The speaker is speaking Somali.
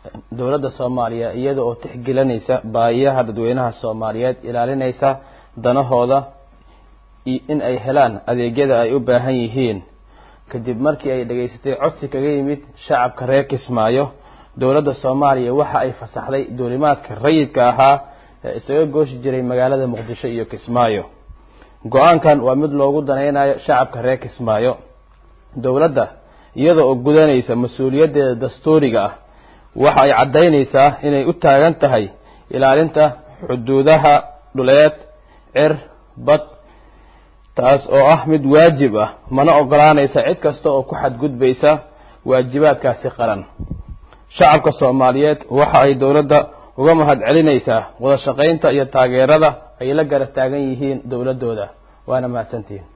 dowladda soomaaliya iyada oo tixgelinaysa baahiyaha dadweynaha soomaaliyeed ilaalinaysa danahooda in ay helaan adeegyada ay u baahan yihiin kadib markii ay dhegaysatay codsi kaga yimid shacabka reer kismaayo dowladda soomaaliya waxa ay fasaxday duulimaadka rayidka ahaa ee isaga gooshi jiray magaalada muqdisho iyo kismaayo go-aankan waa mid loogu danaynayo shacabka reer kismaayo dowladda iyada oo gudanaysa mas-uuliyaddeeda dastuuriga ah waxa ay caddaynaysaa inay u taagan tahay ilaalinta xuduudaha dhuleed cir bad taas oo ah mid waajib ah mana ogolaanaysa cid kasta oo ku xadgudbaysa waajibaadkaasi qaran shacabka soomaaliyeed waxa ay dowladda uga mahad celinaysaa wada shaqaynta iyo taageerada ay la garab taagan yihiin dowladdooda waana mahadsantihiin